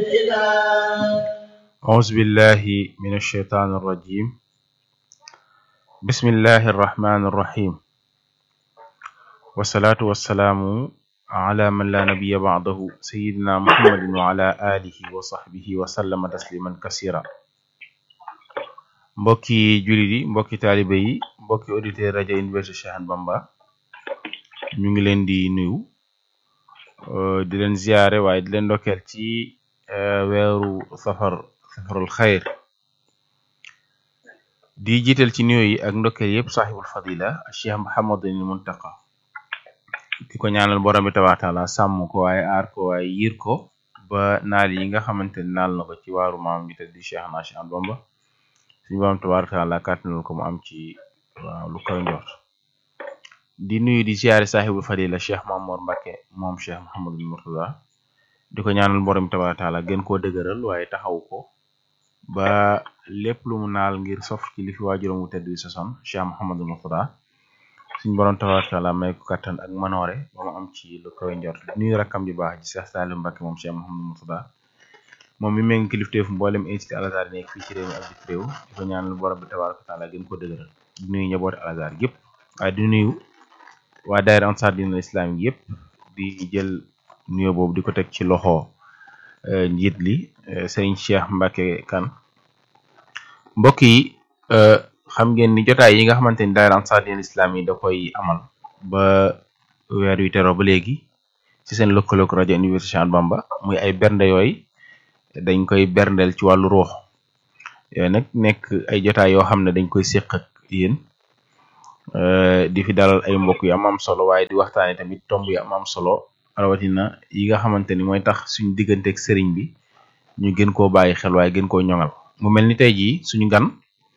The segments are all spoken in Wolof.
أعوذ بالله من الشيطان الرجيم بسم الله الرحمن الرحيم والصلاة والسلام على من لا نبي بعده سيدنا محمد وعلى آله وصحبه وسلم تسليما كثيرا mbokki jullit yi mbokki taalibe yi mbokki auditeur rajo Université Cheikh Ahmadou Bamba ñu ngi leen di nuyu di leen ziyaare waaye di leen ndokkeel ci weeru safar safarul xayr di jiital ci nuyu yi ak ndokkeel yëpp saaxibul fadila cheikh Muhammadul Muntaqa di ko ñaanal borom bi tabaaraka taala sàmm ko waaye aar ko waaye yiir ko ba naal yi nga xamante ni naal na ko ci waaru maam bi te di cheikh na Cheikh Ahmadou Bamba suñu borom tabaaraka taala kàttanal ko mu am ci waaw lu koy njort di nuyu di ziyaare saaxibul fadila cheikh Mamour Mbacke moom cheikh Muhammadul Murtada di ko ñaanal borom bi tabaaraka taala gën koo dëgëral waaye taxaw ko ba lépp lu mu naal ngir sof ci li fi waajuram wu tedd wi soson cheikh Muhammadul Murtada suñu borom tabaaraka taala may ko kattan ak manoore ba mu am ci lu koy njort di nuyu rakkam ji baax ci cheikh Salim Mbacke moom cheikh Muhammadul Murtada moom mi méngi kilifteefu mboolem incité Al-Azhar yi nekk fii ci réew mi ak bitim réew di ko ñaanal borom bi tabaaraka taala gën ko dëgëral di nuyu njabooti Al-Azhar yëpp waaye di nuyu waa daayira Ansar Dine Islam yëpp di jël nuyoo boobu di ko teg ci loxo njiit li sëriñ Cheikh Mbacke Kane mbokk yi xam ngeen ni jotaay yi nga xamante ni daayira Ansar Dine Islam yi da koy amal ba weer wi teroo ba léegi ci seen lëkkaloog rajo Université Cheikh Ahmadou Bamba muy ay bernde yooyu dañ koy berndeel ci wàllu ruux yooyu nag nekk ay jotaay yoo xam ne dañ koy séq ak yéen di fi dalal ay mbokk yu am am solo waaye di waxtaane tamit tomb yu am am solo rawatina yi nga xamante ni mooy tax suñu digganteeg sëriñ bi ñu gën koo bàyyi xel waaye gën koo ñoŋal mu mel ni tey jii suñu gan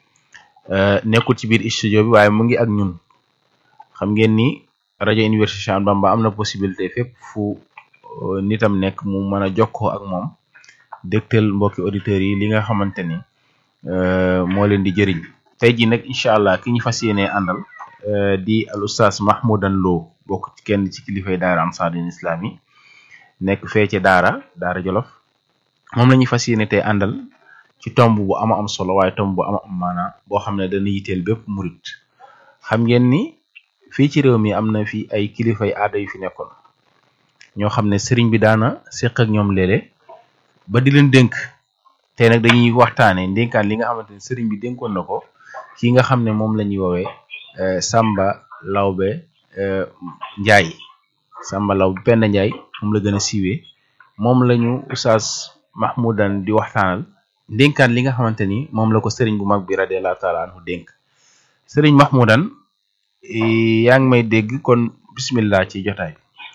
nekkul ci biir studio bi waaye mu ngi ak ñun xam ngeen ni rajo Université Cheikh Ahmadou Bamba am na possibilité fépp fu nitam nekk mu mën a jokkoo ak moom dégtal mbokki auditeurs yi li nga xamante ni moo leen di jëriñ tey jii nag incha allah ki ñu fas yéenee àndal di al oustaz Mahmoudan Lo bokk ci kenn ci kilifay daara Ansar Dine Islam yi nekk fee ca daara daara Jolof moom la ñuy fas yéene tey àndal ci tomb bu ama am solo waaye tomb bu ama am maana boo xam ne dana yiteel bépp murit xam ngeen ni fii ci réew mi am na fi ay kilifay aada yu fi nekkoon ñoo xam ne sëriñ bi daana séq ak ñoom léeg-léeg ba di leen dénk tey nag dañuy waxtaane ndénkaan li nga xamante ne sëriñ bi dénkoon na ko ki nga xam ne moom la ñuy woowee Samba Lawbe Njaay Samba Lawbe Penda Njaay moom la gën a siiwee moom la ñu Oustaz Mahmoudan di waxtaanal ndénkaan li nga xamante ni moom la ko sëriñ bu mag bi radiyallahu taala anhu dénk sëriñ Mahmoudan yaa ngi may dégg kon bismillah ci jotaay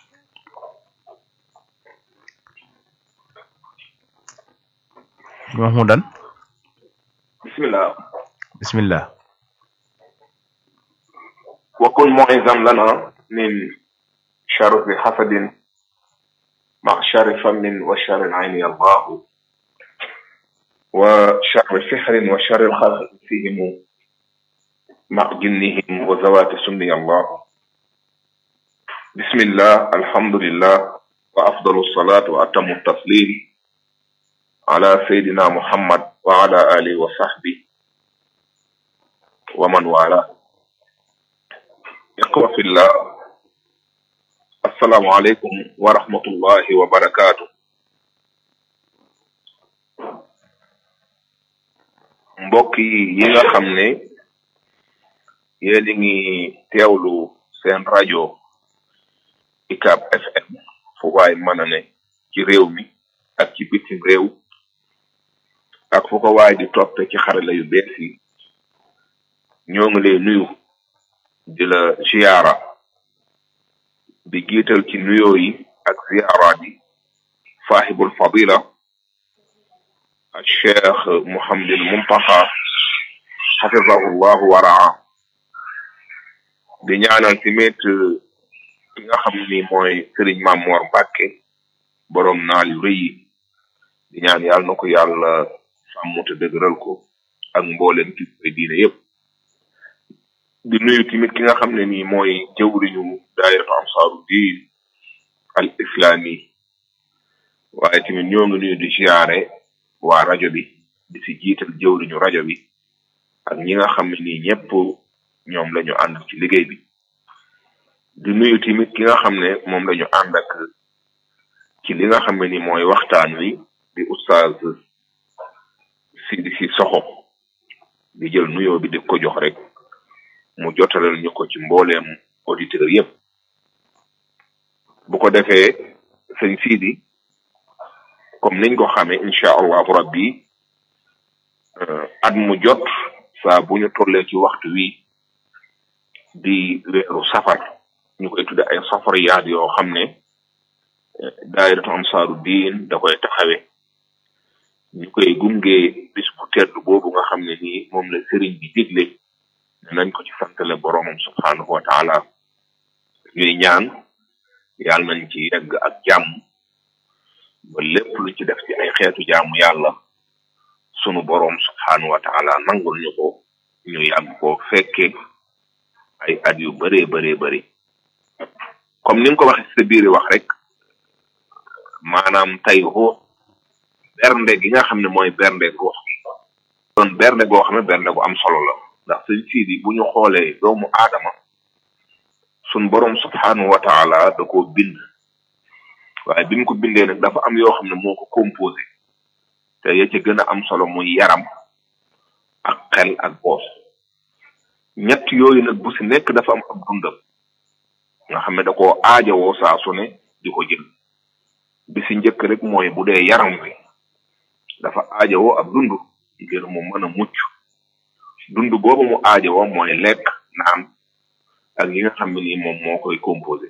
Mahmoudan bismillah bismillah وكن معيذا لنا من شر حسد مع شر فم وشر العين يا الله وشر سحر وشر الخلق فيهم مع جنهم وذوات سم يا الله بسم الله الحمد لله وأفضل الصلاة وأتم التسليم على سيدنا محمد وعلى آله وصحبه ومن والاه iqwa fillah assalaamu aleykum wa rahmatullahi wa barakaatu mbokk yi yi nga xam ne yéen a ngi teewlu seen rajo UCAB FM fu waay mën a ne ci réew mi ak ci bitim réew ak fu ko waay di toppe ci xarala yu bees yi ñoo ngi lay nuyu di la ziyaara di jiital ci nuyoo yi ak ziyaaraat yi saaxibul fadila al cheikh Mouhamadul Muntaqa xafidahu llahu waraa di ñaanal tamit ki nga xam ni mooy Sëriñ Mamoor Mbàkke boroom naal yu rëy yi di ñaan yàlla na ko yàlla sàmm te dëgëral ko ak mboolem ki koy diine yépp di nuyu tamit ki nga xam ne nii mooy jëwriñu daayiratu ansaaru diin al islami waaye tamit ñoo ngi nuyu di siyaare waa rajo bi di si jiital jëwriñu rajo bi ak ñi nga xam ne nii ñëpp ñoom la ñu ànd ci liggéey bi di nuyu tamit ki nga xam ne moom la ñu ànd ak ci li nga xam ne ni mooy waxtaan wi di oustaz Sidi si soxo di jël nuyoo bi di ko jox rek mu jotalal ñu ko ci mbooleem auditeur yëpp bu ko defee sëñ Sidi comme niñ ko xamee incha allahu rabbi at mu jot saa bu ñu tollee ci waxtu wi di weeru safar ñu koy tudde ay safariyaat yoo xam ne daayiratu ansaaru diin da koy taxawe ñu koy gunge bis bu tedd boobu nga xam ne nii moom la sëriñ bi digle ne nañ ko ci santale boroomam subhaanahu wa taala ñuy ñaan yàlla nañ ci yegg ak jàmm ba lépp lu ci def ci ay xeetu jaamu yàlla sunu boroom subhaanahu wa taala nangul ñu ko ñu yàgg ko fekke ay at yu bëree bëree bëri comme ni nga ko waxee sa biir wax rek maanaam tey ruux bernde gi nga xam ne mooy bernde ruux gi doon bernde goo xam ne bernde gu am solo la ndax sëñ siidi bu ñu xoolee doomu aadama sun boroom subhaanahu wa taala da koo bind waaye bi mu ko bindee nag dafa am yoo xam ne moo ko composé te ya ca gën a am solo muy yaram ak xel ak boos ñett yooyu nag bu si nekk dafa am ab dundam nga xam ne da koo aajowoo saa su ne di ko jël bi si njëkk rek mooy bu dee yaram wi dafa aajowoo ab dund ngir mu mën a mucc dund boobu mu aajowoo mooy lekk naan ak yi nga xam ne nii moom moo koy composé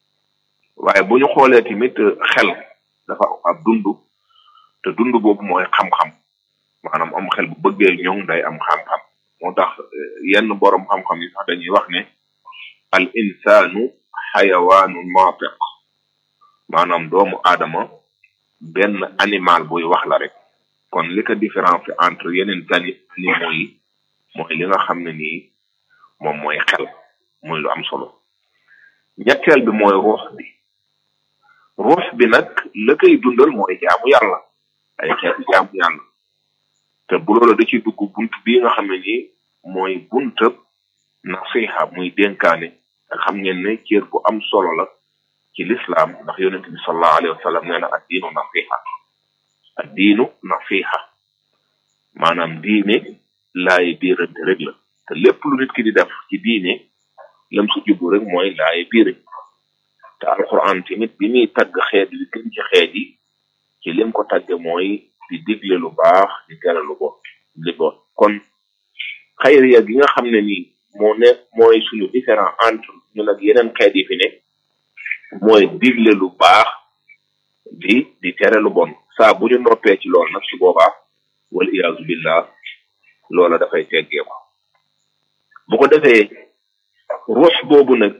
waaye bu ñu xoolee tamit xel dafa ab dund te dund boobu mooy xam-xam maanaam am xel bu bëggee ñoŋ day am xam-xam moo tax yenn boroom xam-xam yi sax dañuy wax ne al insaanu xayawaanu naatiq maanaam doomu aadama benn animal buy wax la rek kon li ko différence entre yeneen tani animaux yi mooy li nga xam ne nii moom mooy xel muy lu am solo ñetteel bi mooy ruux bi ruux bi nag la koy dundal mooy jaamu yàlla ay xeetu jaamu yàlla te bu loolu da ciy dugg bunt bii nga xam ne nii mooy buntab nasiha muy dénkaane te xam ngeen ne cër bu am solo la ci lislaam ndax yonent bi sallallahu alayhi wa sallam nee na ad diinu nasiha ad diinu nasiha maanaam diine laaye biirante rek la te lépp lu nit ki di def ci diine lam su jublu rek mooy laaye biire te alquran tamit bi muy tagg xeet bi gën ci xeet yi ci lim ko tagge mooy di digle lu baax di tere lu bon li bon kon xayriya gi nga xam ne nii moo ne mooy suñu différent entre ñun ak yeneen xeet yi fi ne mooy digle lu baax di di tere lu bon saa bu ñu noppee ci loolu nag su boobaa wal iyaazu billah loola dafay teggee ko bu ko defee ruux boobu nag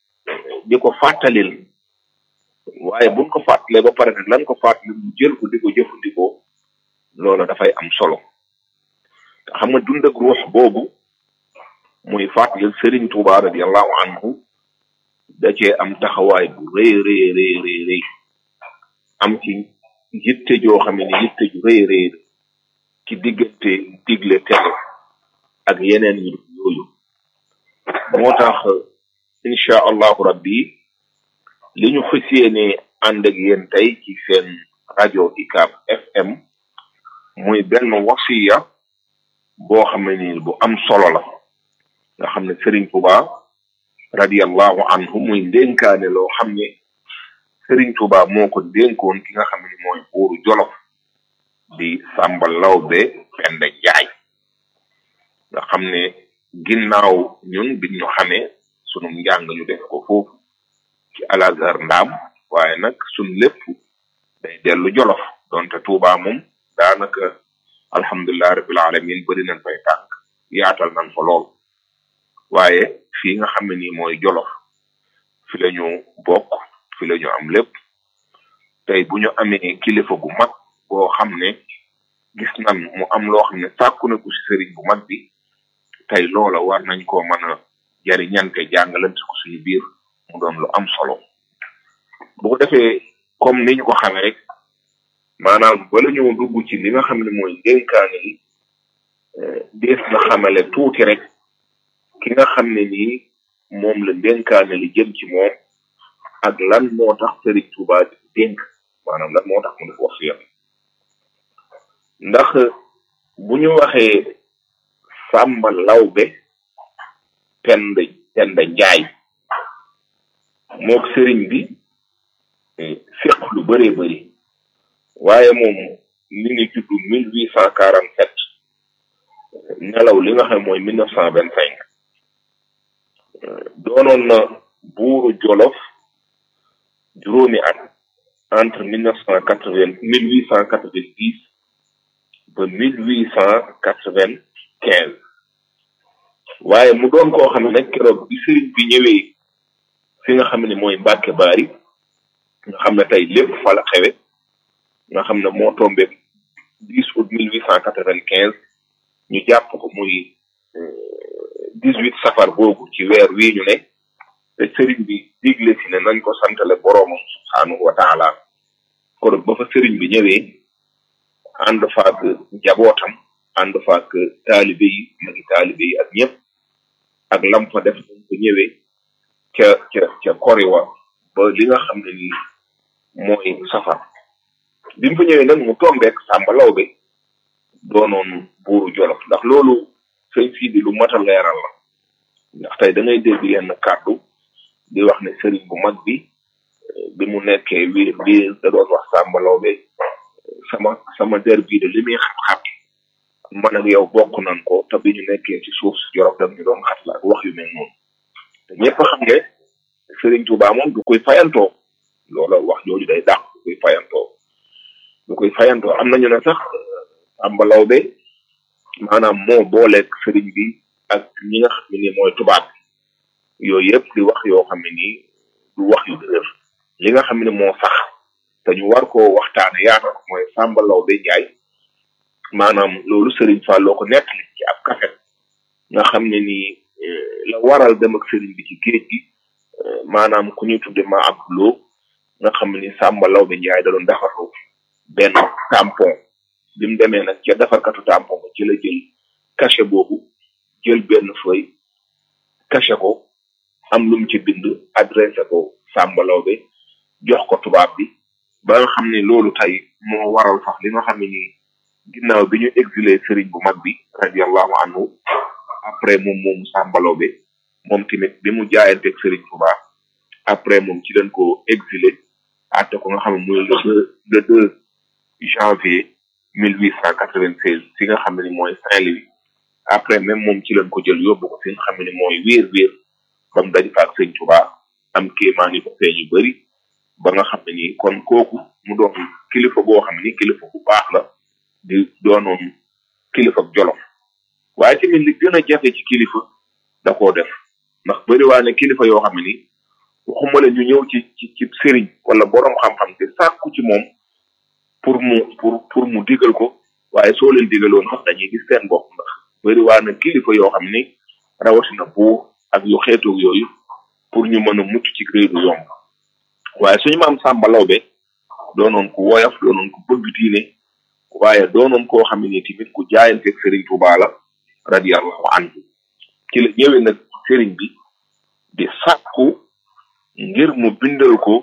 di ko fàttalil waaye buñ ko fàttalee ba pare nag lan ko fàttali mu jël ko di ko jëfandikoo loola dafay am solo te xam nga dund ak ruux boobu muy fàttalil Serigne Touba radiallahu anhu da cee am taxawaay bu rëy rëy rëy rëy rëy am ci yitte joo xam ne yitte ju rëy rëy ci diggante digle tere ak yeneen yu yooyu moo tax incha allahu rabbi li ñu fas yéene ànd ak yéen tey ci seen rajo ICAP FM muy benn wasiya boo xam ne ni bu am solo la nga xam ne Serigne Touba radiallahu anhu muy ndénkaane loo xam ne Serigne Touba moo ko dénkoon ki nga xam ne mooy buuru Jolof di Samba Lawbe Penda Njaay nga xam ne ginnaaw ñun biñ ñu xamee sunu njàng ñu def ko foofu ci Al-Azhar ndaam waaye nag sun lépp day dellu Jolof donte Touba moom daanaka alhamdulilah rabbil alamin bëri nañ fay tànk yaatal nañ fa lool waaye fii nga xam ne nii mooy Jolof fi la ñu bokk fi la ñu am lépp tey bu ñu amee kilifa gu mag boo xam ne gis nan mu am loo xam ne sàkku na ko ci sëriñ bu mag bi tey loola war nañ koo mën a jariñante jàngalante ko suñu biir mu doon lu am solo bu ko defee comme ni ñu ko xamee rek maanaam bala ñoo dugg ci li nga xam ne mooy dénkaane yi dees na xamale tuuti rek ki nga xam ne nii moom la dénkaane li jëm ci moom ak lan moo tax Sëriñ Tuubaa di dénk maanaam lan moo tax mu def wasiya ndax bu ñu waxee Sàmba Lawbe Penda Penda Njaay mook sëriñ bi fiq lu bëree bëri waaye moom mi ngi juddu mille huit cent quarante sept nelaw li nga xam mooy mille neuf cent vingt cinq doonoon na buuru Jolof juróomi at entre mille neuf cent quatre vingt mille huit cent quatre vingt dix ba mille huit cent quatre vingt quinze waaye mu doon koo xam ne nag keroog bi sëriñ bi ñëwee fi nga xam ne mooy Mbàkke Baari nga xam ne tey lépp fa la xewe nga xam ne moo tombé dix août mille huit cent quatre vingt quinze ñu jàpp ko muy dix huit safar boobu ci weer wii ñu ne te sëriñ bi digle si ne nañ ko santale boroomam subhaanahu wa taala kon ba fa sëriñ bi ñëwee ànd faak njabootam ànd faak taalibe yi magi taalibe yi ak ñëpp ak lam fa def nañ ko ñëwee ca ca ca koriwa ba li nga xam ne ni mooy safar bi mu fa ñëwee nag mu tombeek Sàmba Lawbe doonoon buuru Jolof ndax loolu sëñ fii di lu mat a leeral la ndax tey da ngay dégg yenn kàddu di wax ne sëriñ bu mag bi bi mu nekkee wi bi da doon wax Sàmba Lawbe sama sama der bii de li muy xat-xat man ak yow bokk nan ko te bi ñu nekkee ci suuf si Jolof dam ñu doon xat la ak wax yu mel noonu te ñëpp xam ne sëriñ Tuubaa moom du koy fayantoo loola wax jooju day dàq du koy fayantoo du koy fayantoo am nañu ne sax Sàmba Lawbe maanaam moo booleeg sëriñ bi ak ñi nga xam ne ni mooy tubaab bi yooyu yëpp di wax yoo xam ne nii du wax yu dëgër li nga xam ne moo sax te ñu war koo waxtaane yaata ko mooy Sàmba Lawbe Njaay maanaam loolu sëriñ Falloo ko nettali ci ab kaset nga xam ne nii la waral dem ak sëriñ bi ci géej gi maanaam ku ñuy tudde ma ab loo nga xam ni Sàmba Lawbe Njaay da doon defarlu benn tampon bi mu demee nag ca defarkatu tampon ba ci la jël cachet boobu jël benn feuille cachet ko am lu mu ci bind adressé ko Sàmba Lawbe jox ko tubaab bi ba nga xam ne loolu tey moo waral sax li nga xam ne nii ginnaaw bi ñu exilé sëriñ bu mag bi radiallahu anhu après moom moomu Sàmba Lawbe moom tamit bi mu jaayanteeg sëriñ Tuubaa après moom ci leen ko exilé àtte ko nga xam ne muy le deux le deux janvier mille huit cent quatre vingt seize fi nga xam ne ni mooy Saint-Louis après même moom ci leen ko jël yóbbu ko fi nga xam ne ni mooy wéer wéer ba mu daj fa ak sëñ Tuubaa am kéemaan yi ko feeñ yu bëri ba nga xam ne ni kon kooku mu doon kilifa boo xam ne ni kilifa bu baax la di doonoon kilifa Jolof waaye tamit li gën a jafe ci kilifa da koo def ndax bëri waa ne kilifa yoo xam ne ni waxuma la ñu ñëw ci ci ci sëriñ wala borom xam-xam te sàkku ci moom pour mu pour pour mu digal ko waaye soo leen digaloon sax dañuy gis seen bopp ndax bëri waa na kilifa yoo xam ni rawatina buur ak yu xeetoog yooyu pour ñu mën a mucc ci réew du yomb waaye suñu maam Sàmba Lawbe doonoon ku woyof doonoon ku bëgg diine waaye doonoon koo xam ne tamit ku jaayanteeg sëriñ Tuubaa la radiyallahu anhu ci la ñëwee nag sëriñ bi di sàkku ngir mu bindal ko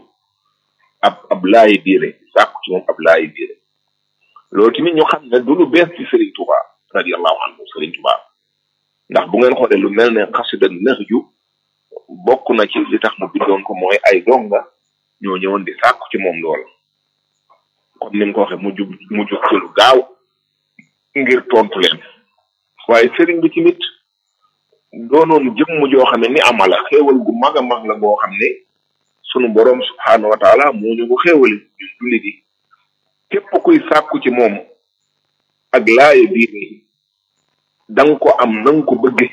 ab ab laayi biire sàkku ci moom ab laayi biire loolu tamit ñu xam ne du lu bees ci Serigne Touba radiyallahu anhu Serigne Touba ndax bu ngeen xoolee lu mel ne xasida Nahju bokk na ci li tax mu bindoon ko mooy ay donga ñoo ñëwoon di sàkku ci moom loola comme ni mu ko waxee mu jub mu jub ci lu gaaw ngir tontu leen waaye Serigne bi tamit doonoon jëmm joo xam ne ni amala xéewal gu mag a mag la boo xam ne sunu boroom subhaanahu wa taala moo ñu ko xéewale ñun jullit yi képp kuy sàkku ci moom ak laaye biir da nga ko am na nga ko bëgge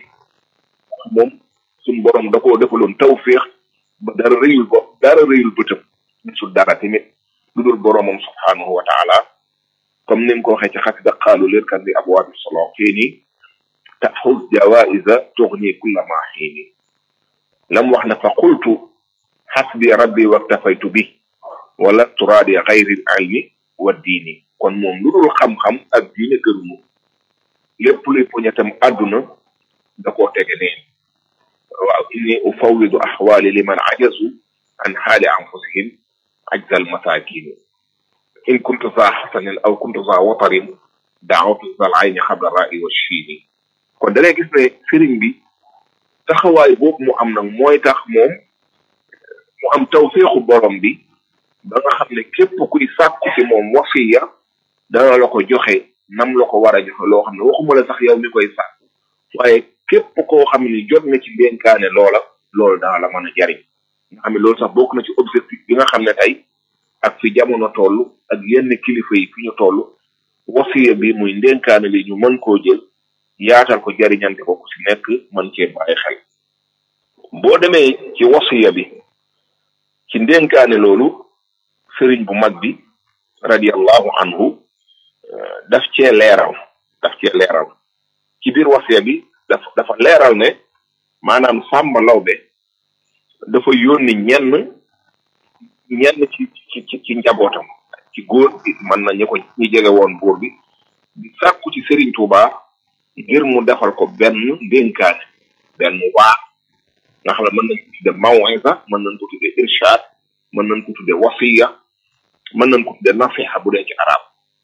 moom sunu boroom da koo defaloon tawféex ba dara rëyul bo dara rëyul bëtam gisul dara tamit lu dul boroomam subhaanahu wa taala comme ni nga ko waxee ci xasida xaalu leer kan di abwaabi solo fii nii taxuz jawaiza tuxni kulla ma xiini lam wax ne fa qultu xasbi rabbi waktafaytu bi wala turaadi xayri ilmi wa diini kon moom lu dul xam-xam ak diine gënumu lépp luy poñetam àdduna da koo tege neen waaw inni ufawidu axwaali liman ajazu an xaali anfusihim ajzal masakini in kuntu za xasanin aw kuntu za watarin daawatu zal ayni xabla ra'i wa shiini kon da ngay gis ne sëriñ bi taxawaay boobu mu am nag mooy tax moom mu am tawféexu borom bi ba nga xam ne képp kuy sàkku ci moom wasiya dana la ko joxe nam la ko war a joxe loo xam ne waxuma la sax yow mi koy sàkku waaye képp koo xam ne jot na ci ndénkaane loola loolu dana la mën a jariñ nga xam ne loolu sax bokk na ci objectif bi nga xam ne tey ak fi jamono toll ak yenn kilifa yi fi ñu toll wasiya bi muy ndénkaane li ñu mën koo jël yaatal ko jariñante ko ku si nekk mën cee bàyyi xel boo demee ci wasiya bi ci ndénkaane loolu sëriñ bu mag bi radiallahu anhu daf cee leeral daf cee leeral ci biir wasiya bi daf dafa leeral ne maanaam Sàmba Lawbe dafa yónni ñenn ñenn ci ci ci ci njabootam ci góor bi mën na ñi ko ñi jege woon buur bi di sàkku ci Serigne Touba ngir mu defal ko benn ndénkaane benn waa nga xam ne mën nañ ko tudde mawisa mën nañ ko tudde irshad mën nañ ko tudde wasiya mën nañ ko tudde nasiha bu dee ci arab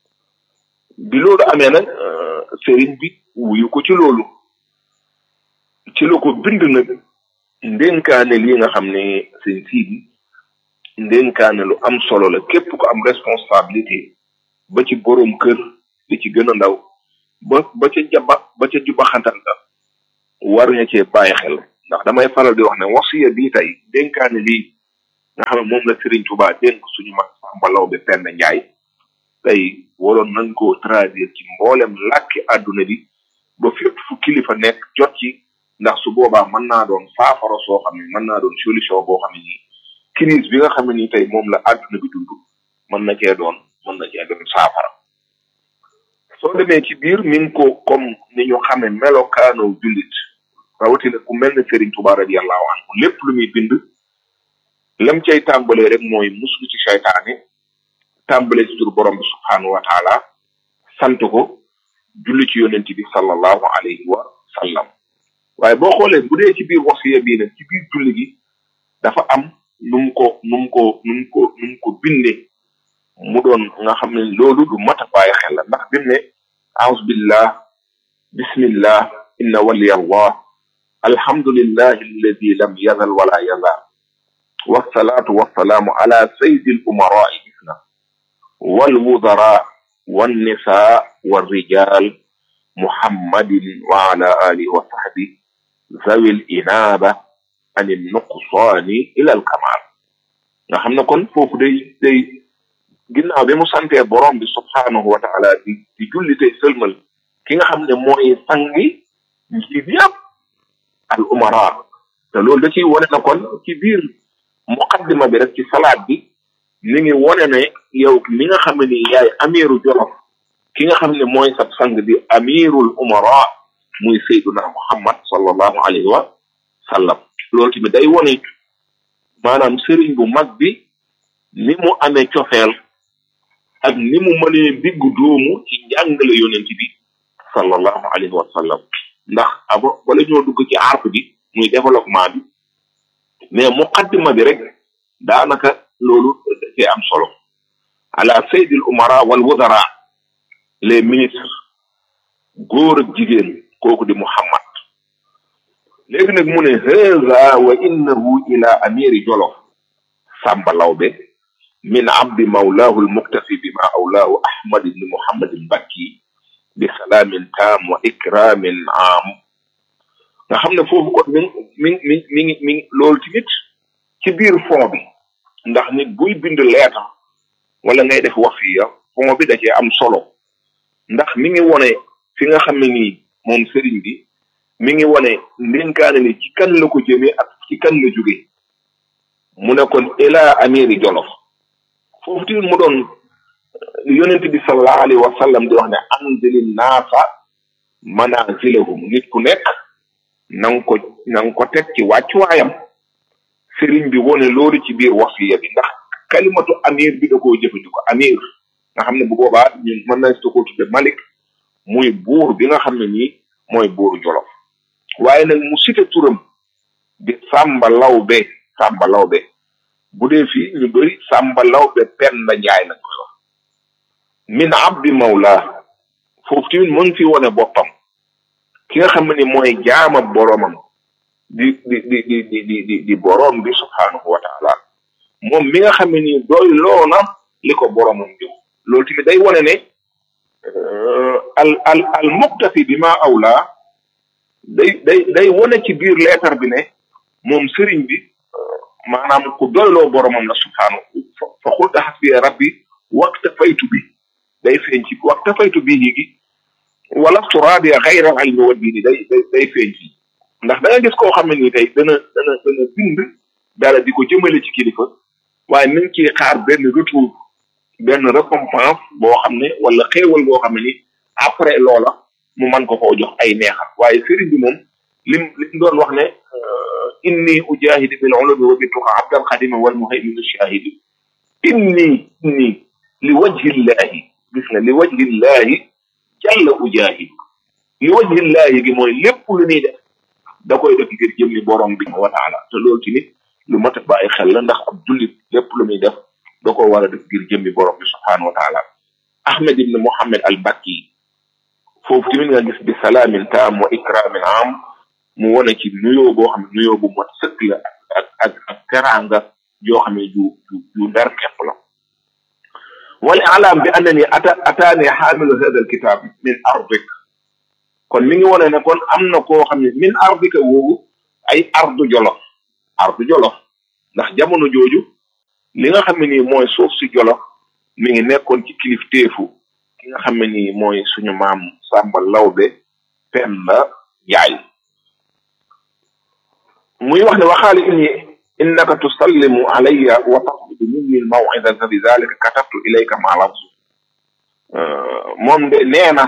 bi loolu amee nag Serigne bi wuyu ko ci loolu ci la ko bind nag ndénkaane lii nga xam ne sëñ siidi ndénkaane lu am solo la képp ko am responsabilité ba ci boroom kër li ci gën a ndaw ba ba ca jaba ba ca jubaxantal la war nga cee bàyyi xel ndax damay faral di wax ne wasiya bii tey ndénkaane lii nga xam ne moom la Serigne Touba dénk suñu mag Samba Lawbe Penda Njaay tey waroon nañ koo traduire ci mboolem làkki àdduna bi ba fépp fu kilifa nekk jot ci ndax su boobaa mën naa doon saafara soo xam ne mën naa doon solution boo xam ne nii crise bi nga xam ne nii tey moom la àdduna bi dund mën na cee doon mën na cee doon saafara soo demee ci biir mi ngi ko comme ni ñu xame melokaano jullit rawatina ku mel ne Serigne Touba radiyallahu anhu lépp lu muy bind lam cay tàmbalee rek mooy muslu ci seytaane tàmbalee ci tur borom bi subhaanahu wa taala sant ko julli ci yonent bi sallallahu alayhi wa sallam waaye boo xoolee bu dee ci biir wasiya bii nag ci biir julli gi dafa am nu mu ko nu mu ko nu mu ko nu mu ko bindee mu doon nga xam ne loolu du mat a bàyyi xel la ndax bi mu ne aus billah bismillah inna waliya allah alhamdulillahi alladi lam yazal wala yazal wasalaatu wasalaamu ala sayidi al umarai gis na wal wudara wannisa warrijal muhammadin wa ala alihi wa sahbi zawi l inaba an nuqsaani ila al kamal nga xam ne kon foofu day day ginnaaw bi mu santee borom bi subhaanahu wa taala di di julli tey sëlmal ki nga xam ne mooy sangi njiit yàpp al umara te loolu da ciy wone na kon ci biir muqaddima bi rek ci salaat bi mi ngi wone ne yow mi nga xam ne ni yaay amiru jolof ki nga xam ne mooy sab sang bi amirul umara muy sayduna muhammad sallallahu alayhi wa sallam loolu tamit day wone maanaam sëriñ bu mag bi ni mu amee cofeel ak ni mu mënee diggu doomu ci njàngale yonent bi sallallahu alayhi wa sallam ndax abo wala ñoo dugg ci arp bi muy développement bi mais muqaddima bi rek daanaka loolu dafee am solo ala saydil umara wal wudara les ministres góor ak jigéen kooku di muhammad léegi nag mu ne haza wa innahu ila amiri jolof sàmba lawbe min abdi mawlahu almuktafi bima awlahu ahmad ibni muhammad albakki bi salaamin taam wa ikramin am nga xam ne foofu kon mi mi mi mi ngi mi ngi loolu tamit ci biir fond bi ndax nit buy bind leeta wala ngay def wasiya fond bi da cee am solo ndax mi ngi wone fi nga xam ne nii moom sëriñ bi mi ngi wone ndénkaane ni ci kan la ko jëmee ak ci kan la jóge mu ne kon ila amiri jolof foofu tamit mu doon yonent bi sallallahu alayhi wa sallam di wax ne anzili naasa manazilahum nit ku nekk na nga ko na nga ko teg ci wàccuwaayam sëriñ bi wone loolu ci biir wasiya bi ndax kalimatu amir bi da koo jëfandiko amir nga xam ne bu boobaa ñun mën nañ ko tudde Malik muy buur bi nga xam ne nii mooy buuru Jolof waaye nag mu cité turam di Samba Lawbe Samba Lawbe bu dee fii ñu bëri Samba Lawbe Penda Njaay lañ koy wax min abdi mawla foofu tamit mu ngi fi wone boppam ki nga xam ne ni mooy jaama boromam di di di di di di di di borom bi subhaanahu wa taala moom mi nga xam ne nii doy loona li ko boromam jox loolu tamit day wone ne al al al muqtafi bi ma awla day day day wone ci biir leetar bi ne moom sëriñ bi maanaam ku doyloo boromam la subhaanahu fa xulta xasbi rabbi waqta faytu bi day feeñ ci waqta faytu bi gi wala turabiya xayra al ilmi wa diini day day day feeñ ci ndax da nga gis koo xam ne nii tey dana dana dana bind dara di ko jëmale ci kilifa waaye nañ ciy xaar benn retour benn récompense boo xam ne wala xéewal boo xam ne ni après loola mu mën ko koo jox ay neexal waaye sëriñ bi moom lim lim doon wax ne inni ujahidu bil ulumi wa bituqa abdan xadima wal muhaymin shahidi inni inni li wajhillahi gis nga li wajhillahi jalla ujahidu li wajhillahi gi mooy lépp lu ñuy def da koy def ngir jëmmi borom bi wa taala te loolu ci nit lu mat a bàyyi xel la ndax ab jullit lépp lu muy def da ko war a def ngir jëmmi borom bi subhanahu wa taala ahmed ibn mohammed al bakki foofu tamit nga gis bi salaamin taam wa ikramin am mu wone ci nuyoo boo xam ne nuyoo bu mat sëkk la ak ak ak teraanga yoo xam ne ju ju ju ndar kepp la wal alam bi annani ata ataani xaamilu hada al kitab min ardik kon mi ngi wone ne kon am na koo xam ne min ardika woowu ay ardu jolof ardu jolof ndax jamono jooju li nga xam ne nii mooy suuf si jolof mi ngi nekkoon ci kilifteefu ki nga xam ne nii mooy suñu maam Samba Lawbe Penda Njaay muy wax ne waxaali inni innaka tusallimu alayya wa taqbidu minni al maw'izata bi dhalika katabtu ilayka ma lafzu moom de nee na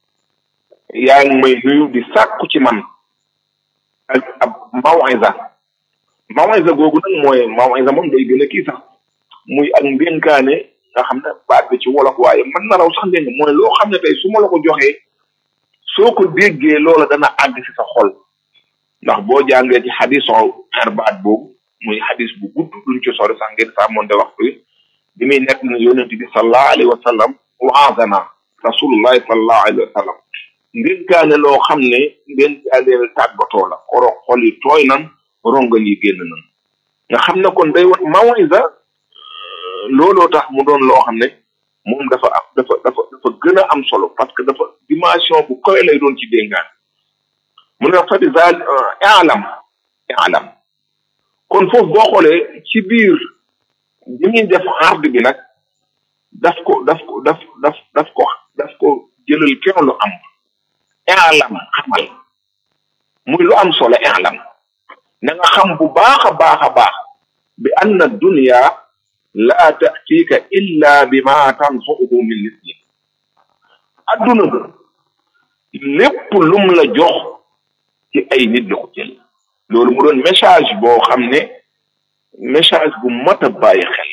yaa ngi may nuyu di sàkku ci man ak ab mawiza mawiza googu nag mooy mawiza moom day gën a kii sax muy ak ndénkaane nga xam ne baat bi ci wolof waaye mën na raw sax dégg mooy loo xam ne tey su ma la ko joxee soo ko déggee loola dana àgg si sa xol ndax boo jàngee ci xadison arbaat boobu muy xadis bu gudd duñ ci sori sax ngeen sàmmonte waxtu yi bi muy nekk ne yonent bi sallallahu alayhi wa sallam waazana rasulullahi sallallahu alayhi wa sallam ndénkaane loo xam ne ndénkaane tàggatoo la koro xol yi tooy nan rongal yi génn nan nga xam ne kon day wax mawisa looloo tax mu doon loo xam ne moom dafa am dafa dafa dafa gën a am solo parce que dafa dimension bu koy lay doon ci déngaan mu ne fa di zaal alam alam kon foofu boo xoolee ci biir bi muy def ard bi nag daf ko daf ko daf daf daf ko daf ko jëlal kenn lu am i'lam xamal muy lu am solo i'lam na nga xam bu baax a baax a baax bi anna dunya laa tatika illa bi ma tanfa'uhu min lisni adduna ga lépp lum la jox ci ay nit la ko jël loolu mu doon message boo xam ne message bu mat a bàyyi xel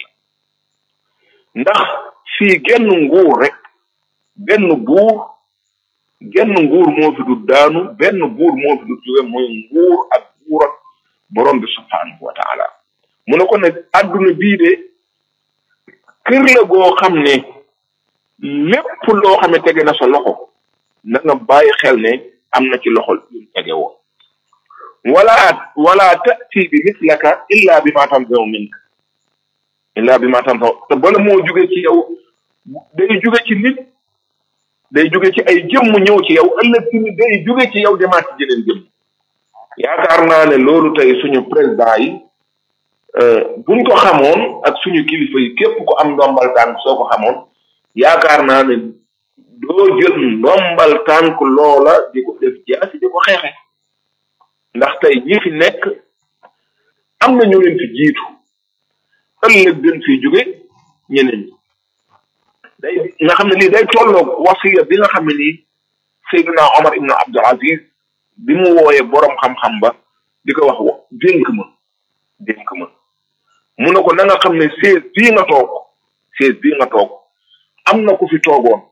ndax fii genn nguur rek benn buur genn nguur moo fi du daanu benn buur moo fi du jóge mooy nguur ak buur ak borom bi subhanahu wa taala mu ne ko ne adduna bii de kër la goo xam ne lépp loo xam ne tege na sa loxo na nga bàyyi xel ne am na ci loxol yu tege woon wala wala tati bi mislaka illa bi ma tanzaw mink illa bi ma tanzaw te bala moo jóge ci yow day jóge ci nit day jóge ci ay jëmm ñëw ci yow ëllëg tamit day jóge ci yow demaat ci jeneen jëmm yaakaar naa ne loolu tey suñu président yi buñ ko xamoon ak suñu kilifa yi képp ko am ndombal tànk soo ko xamoon yaakaar naa ne doo jël ndombal tànk loola di ko def jaasi di ko xeexe ndax tey ñi fi nekk am na ñu leen fi jiitu ëllëg gën fi jóge ñeneen ñi day nga xam ne lii day tolloog wasiya bi nga xam ne nii Seydina Omar ibn Abdul Aziz bi mu wooyee borom xam-xam ba di ko wax wa dénk ma dénk ma mu ne ko na nga xam ne seize bii nga toog seize bii nga toog am na ku fi toogoon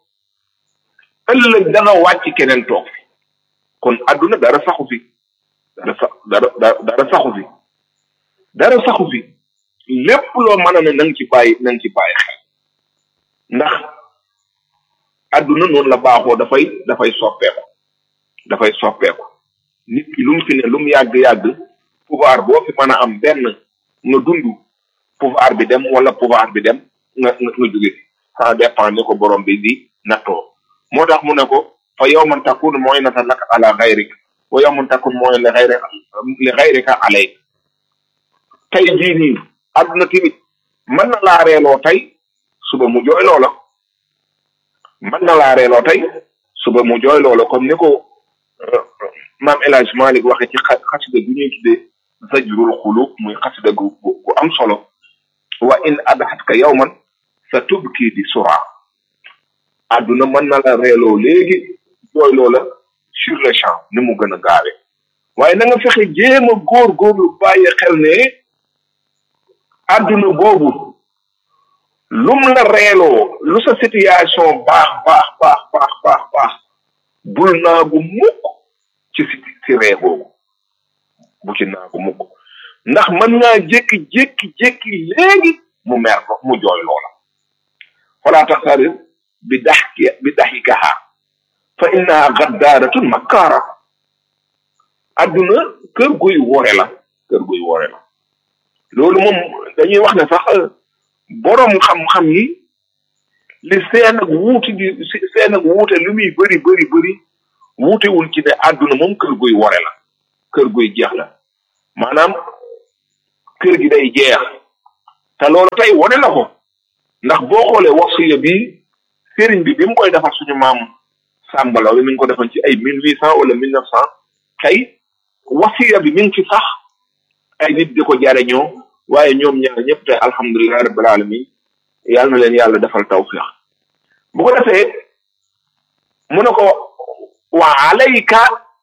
ëllëg dana wàcc keneen toog fi kon adduna dara saxu fi dara sax dara dara saxu fi dara saxu fi lépp loo mën a ne na nga ci bàyyi na nga ci bàyyi xel ndax adduna noonu la baaxoo dafay dafay soppeeku dafay soppeeku nit ki lu mu fi ne lu mu yàgg-yàgg pouvoir boo fi mën a am benn nga dund pouvoir bi dem wala pouvoir bi dem nga nga nga jóge fi ça dépend ni ko borom bi di nattoo moo tax mu ne ko fa yawman takun mu'inatan laka ala ghayrik wa yawman takun mu'inatan li ghayri li ghayrika alayk tey jii nii àdduna tamit mën na laa reeloo tey suba mu jooy loola mën na laa reeloo tey suba mu jooy loola comme ni ko maam El Hadj Malick waxe ci xa xasida gu ñuy tuddee zajrul xulub muy xasida gu gu am solo wa in adhatka yawman sa tubki di sura àdduna mën na la reeloo léegi jooy loola sur le champ ni mu gën a gaawe waaye na nga fexe jéem a góor góorlu bàyyi xel ne àdduna boobu lum la reeloo lu sa situation baax baax baax baax baax baax bul naagu mukk ci si si ree boobu bu ci naagu mukk ndax mën ngaa jékki-jékki jékki léegi mu mer ko mu jooy loola falaa taxtarir bi daxki bi daxikaha fa innaha gaddaaratun makkaara adduna kër guy wore la kër guy wore la loolu moom dañuy wax ne sax boroom xam-xam yi li seen ak wuuti di seen ak wuute lu muy bëri bëri bëri wuutewul ci ne àdduna moom kër guy wore la kër guy jeex la maanaam kër gi day jeex te loolu tey wone na ko ndax boo xoolee wasiya bi sëriñ bi bi mu koy defar suñu maam sàmbalaw mi ngi ko defoon ci ay mille huit cent wala mille neuf cent tey wasiya bi mi ngi ci sax ay nit di ko jariñoo waaye ñoom ñaar ñëpp tey alhamdulilah rabbil alamin yàlla na leen yàlla defal tawfiq bu ko defee mu ne ko wa alayka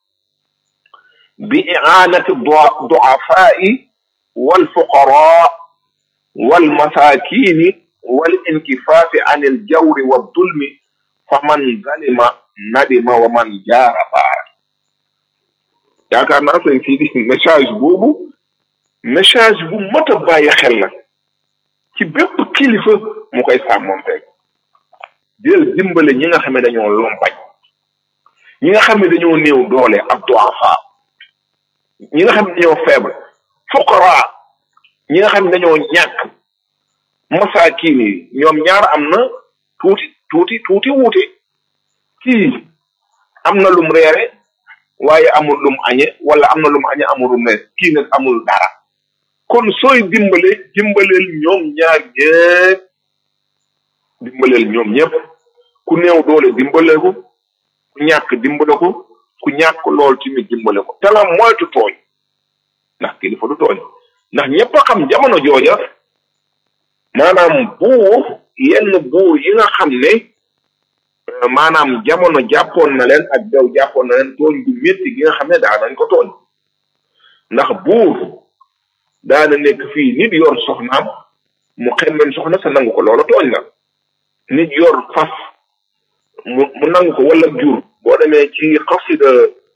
bi i'anati du'afai wal fuqara wal masakini wal inkifaafi an il jawri wa dulmi fa man zalima nadima wa man jaara baara yaakaar naa sëñ fii di message boobu message bu mot a bàyyi xel la ci bépp kilifa mu koy sàmmonteeg jël dimbale ñi nga xam ne dañoo lompañ ñi nga xam ne dañoo néew doole ak duafa ñi nga xam ne dañoo faible fuqara ñi nga xam ne dañoo ñàkk masaakin yi ñoom ñaar am na tuuti tuuti tuuti wuute kii am na lum reere waaye amul lum añe wala am na lum añe amul lum reere kii nag amul dara kon sooy dimbale dimbaleel ñoom ñaar ñëpp dimbaleel ñoom ñëpp ku néew doole dimbale ko ku ñàkk dimbale ko ku ñàkk lool tamit dimbale ko te la moytu tooñ ndax kilifa du tooñ ndax ñëpp a xam jamono jooja maanaam buur yenn buur yi nga xam ne maanaam jamono jàppoon na leen ak daw jàppoon na leen tooñ bu métti gi nga xam ne daa nañ ko tooñ ndax buur daana nekk fii nit yor soxnaam mu xemmem soxna sa nangu ko loola tooñ la nit yor fas mu mu nangu ko wala jur boo demee ci xasida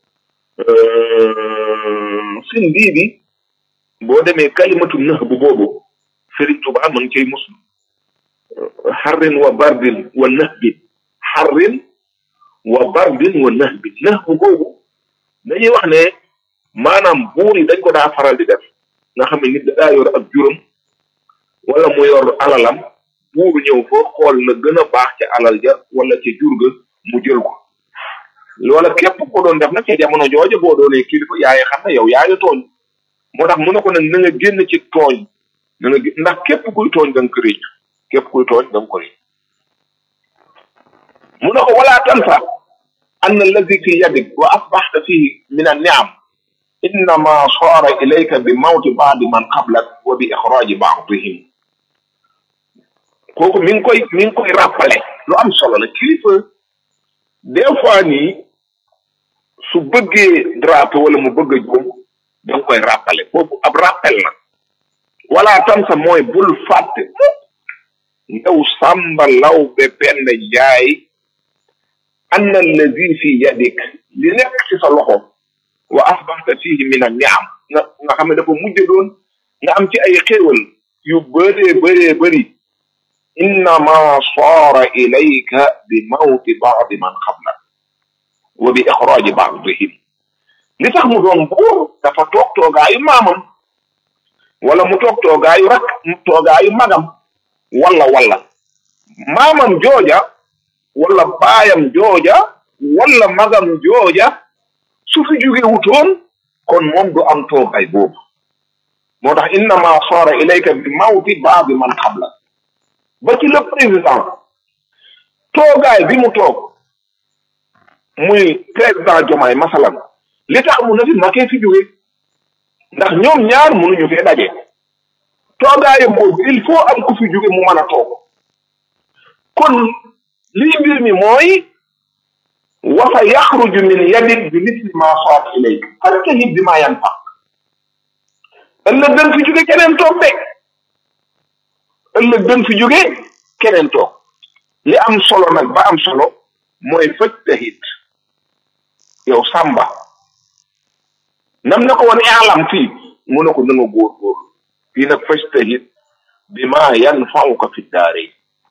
sin bii bi boo demee kalimatu nëx bu boobu Sëriñ Tuubaa ma ngi cay muslu xarrin wa bardin wa nëx bi xarrin wa bardin wa nëx bi nëx bu boobu dañuy wax ne maanaam buur yi dañ ko daa faral di def nga xam ne nit da daa yor ak juróom wala mu yor alalam buur ñëw fa xool la gën a baax ca alal ja wala ca jur ga mu jël ko loola képp ko doon def nag ca jamono jooja boo doonee kilifa yaay xam ne yow yaa ngi tooñ moo tax mu ne ko nag na nga génn ci tooñ na nga ndax képp kuy tooñ da nga ko réccu képp kuy tooñ da nga ko réccu mu ne ko wala tansa anna alladi fi yadik wa asbaxta fihi min an niam innama soora ilayka bi mawti baadi man qablak wa bi ixraaji baadihim kooku mi ngi koy mi ngi koy rappelé lu am solo la kilifa des fois nii su bëggee drapeau wala mu bëgg a juum da nga koy rappelé foofu ab rappel la wala tam sa mooy bul fàtte yow sàmba law be penda jaay anna allazi fi yadik li nekk ci sa loxo wa asbaxta fihi min an niam nga nga xam ne dafa mujj doon nga am ci ay xéewal yu bëree bëree bëri innama saara ilayka bi mawti baadi man xablak wa bi ixraaji baadihim li tax mu doon buur dafa toog toogaayu maamam wala mu toog toogaayu rak toogaayu magam wala wala maamam jooja wala baayam jooja wala magam jooja su fi jóge wutoon kon moom du am toogaay boobu moo tax innama saara ilayka bi mawti baadi man xabla ba ci le président toogaay bi mu toog muy président Diomaye masalan li tax mu na fi makee fi jóge ndax ñoom ñaar mënuñu fee daje toogaayam boobu il faut am ku fi jóge mu mën a toog kon lii mbir mi mooy wa sa yaxruju min yadik bi misli ma saat ilayk fastahib bi ma yanfaq ëllëg dañ fi jóge keneen toog de ëllëg dañ fi jóge keneen toog li am solo nag ba am solo mooy fajtahid yow sàmba nam na ko woon alam fii mu ne ko na nga góor-góor fii nag fajtahid bi ma yanfauka fi daare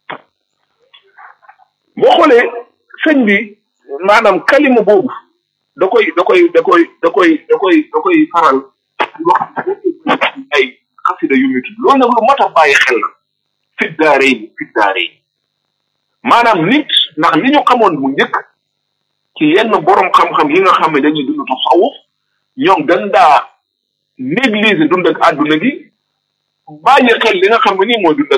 boo xoolee sëñ bi maanaam kalima boobu da koy da koy da koy da koy da koy da koy faral wax ay xasida yu muy tudd loolu nag lu mat a bàyyi xel la fi daare yi fi daare yi maanaam nit ndax li ñu xamoon bu njëkk ci yenn borom xam-xam yi nga xam ne dañuy dund tasawuf ñoom dañ daa négliger dund ak àdduna gi bàyyi xel li nga xam ne nii mooy dund ak